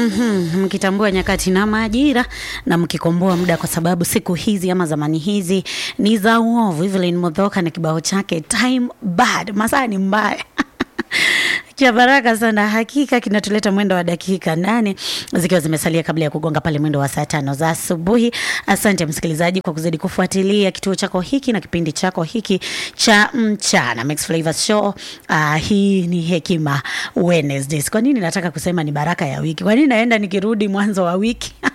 Mhm, mkitambua nyakati na majira na mkikomboa muda, kwa sababu siku hizi ama zamani hizi ni za uovu. Evelyn Mudhoka na kibao chake time bad, masaa ni mbaya cha baraka sana hakika, kinatuleta mwendo wa dakika nane zikiwa zimesalia kabla ya kugonga pale mwendo wa saa tano za asubuhi. Asante msikilizaji kwa kuzidi kufuatilia kituo chako hiki na kipindi chako hiki cha mchana Mix Flavors Show. Uh, hii ni Hekima Wednesdays. Kwa nini nataka kusema ni baraka ya wiki? Kwa nini naenda nikirudi mwanzo wa wiki